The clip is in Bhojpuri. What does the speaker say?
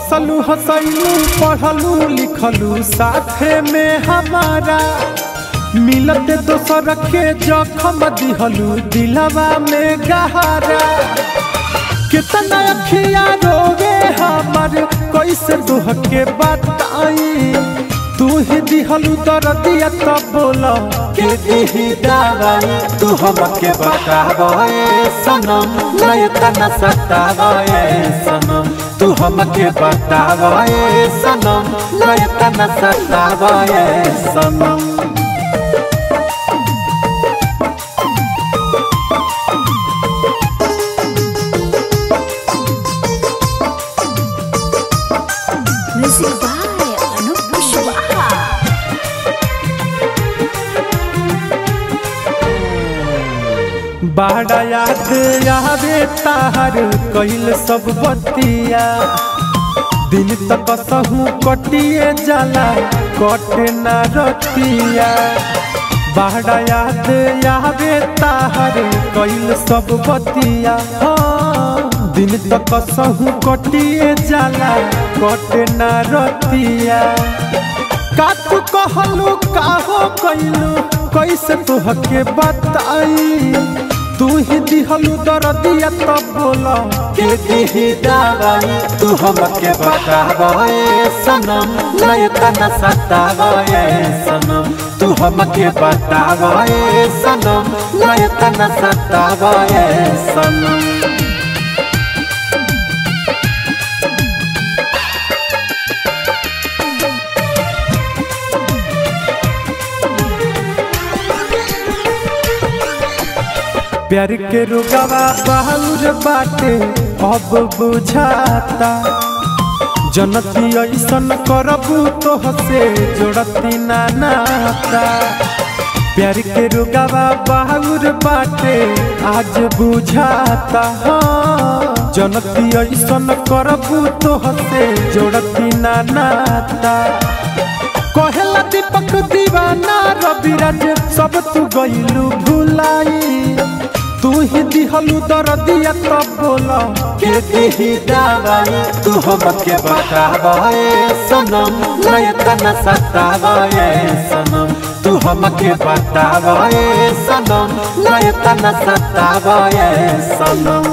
हंसलू हंसलू पढ़लू लिखलू साथे में हमारा मिलते दोसर के जखम दिहलू दिलवा में गहरा कितना अखिया रोगे हमर कैसे तुह के बताई तू ही दिहलू दर्दिया तब बोला के दिही दवाई तू हमके बतावे सनम नहीं तना सतावे सनम तू हमके बतावे सनम नहीं तना सतावे सनम Music by Anup Kushwaha. बाड़ा याद आवे ताहर कइल सब बतिया दिन तक सहू कटिए जाला कटे ना रतिया बाड़ा याद आवे ताहर कइल सब बतिया हाँ, दिन तक सहू कटिए जाला कटे ना रतिया का तू कहलू काहो कइलू कैसे तुहके बताई तू ही दिहलू दर्दिया तब बोला के दिही दवाई तू हमके बतावे सनम नहीं तना सतावे सनम तू हमके बतावे सनम नहीं तना सतावे सनम प्यार के रुगवा बाहुर बाटे अब बुझाता जनती ऐसन करबू तो हसे जोड़ती ना नाता प्यार के रुगवा बाहुर बाटे आज बुझाता हाँ जनती ऐसन करबू तो हसे जोड़ती ना नाता कहेला दीपक दीवाना रविराज सब तू गइलू भुलाई तू ही दिहलू दर्दिया तब बोला के दिही दवाई तू हमके बतावे सनम नहीं तना सतावे सनम तू हमके बतावे सनम नहीं तना सतावे सनम